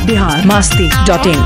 Bihar Masti dot in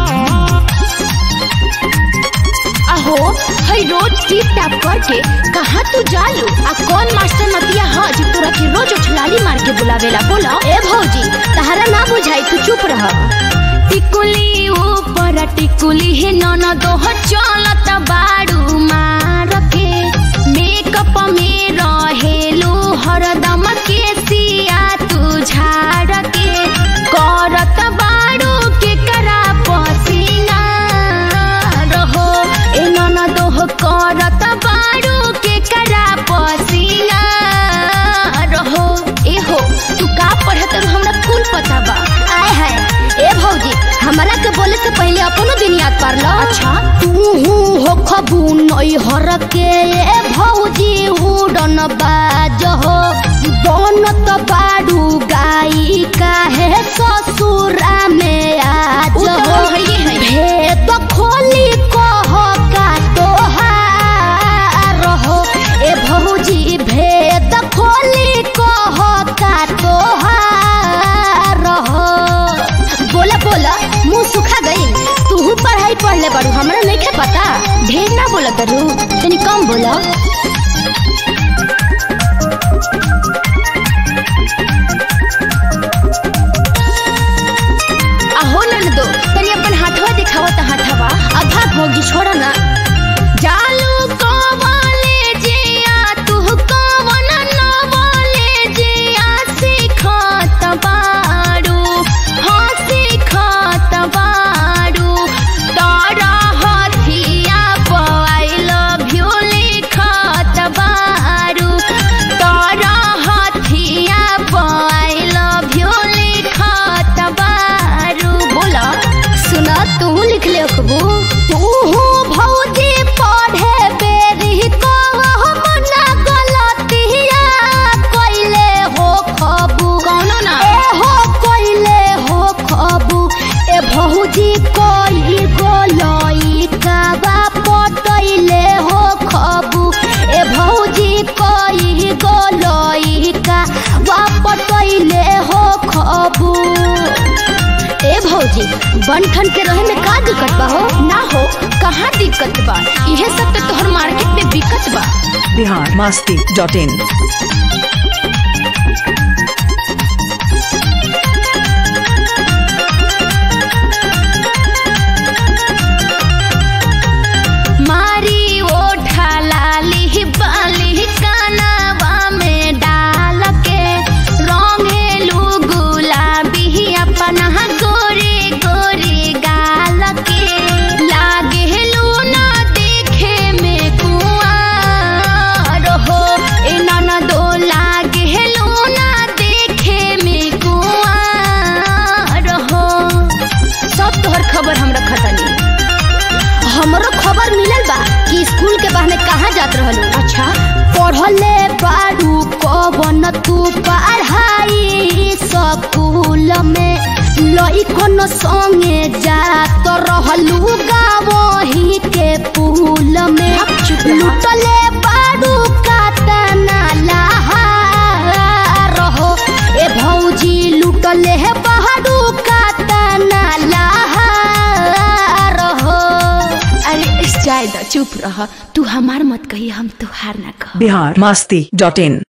अहो हई रोज टिप top करके कहाँ तू जालू आ कौन मास्टर नतिया ह जे तोरा के रोज उछलाली मार के बुलावेला बोला ए भौजी तहरा ना बुझाई तू चुप रह टिकुली ऊपर टिकुली हे नन दोह चलत बाड़ू मार के मेकअप में रहेलू हरदम के सिया तू झाड़ के करत बाड़ू के करा पसीना रहो ए नन दोह करत बाड़ू के करा पसीना रहो ए हो तू का पढ़त रहो हमरा कुल पता बा आय हाय ए भौजी हमरा के बोले से पहले अपनो दिन याद कर लो अच्छा तू हो खबू नई हर के ए भौजी उड़न बाज हो बनत बाड़ू गाई काहे ससुरा में आज हो भेद खोली कह का तोहार हो ए भौजी भेद खोली कह का तोहार हो बोला बोला मुंह सुखा गई तू पढ़ाई पढ़ले बाड़ू हमरा नहीं पता ढेर ना बोला करू तनी कम बोला आहो ननदो तनी अपन हाथवा दिखावा त हाथवा अब भाग भोगी छोड़ा ना जालू को बोले जिया तू कवन न बोले जिया सिखत बाड़ू हाँ सिखत बाड़ू तारा हथिया आई लव यू लिखत बाड़ू तारा हथिया आई लव यू लिखत बाड़ू बोला सुना तू लिख ले अखबू तू भौजी पढ़े बेरी को हम ना गलतिया कइले हो खबू कौनो ना ए हो कइले हो खबू ए भौजी कोई गोलई का बा पटइले हो खबू ए भौजी कोई गोलई का बा पटइले हो खबू ए भौजी बनठन के रहे में का दिक्कत बा हो ना हो कहाँ दिक्कत बा इहे सब तो तोहर मार्केट में बिकत बा बिहार मस्ती डॉट इन मारी ओठा लाली बाली कानवा में डाल के रंगेलू गुलाबी अपना गोरे गोरे गाल के लागेलू ना देखे में कुआर हो ए ननदो लागेलू ना देखे में कुआर हो सब तोहर खबर हम रखतनी हमरो खबर मिलल बा कि स्कूल के बहाने कहाँ जात रहलू अच्छा पढ़ले बाड़ू कवन तू पढ़ाई स्कूल में लइकन संगे जात रहलू गावही के पुल में लुटले बाड़ू कातना लहार हो ए भौजी लुटले बाड़ू कातना लहार हो अरे जायदा चुप रह तू हमार मत कही हम तुहार ना कह बिहार मस्ती डॉट इन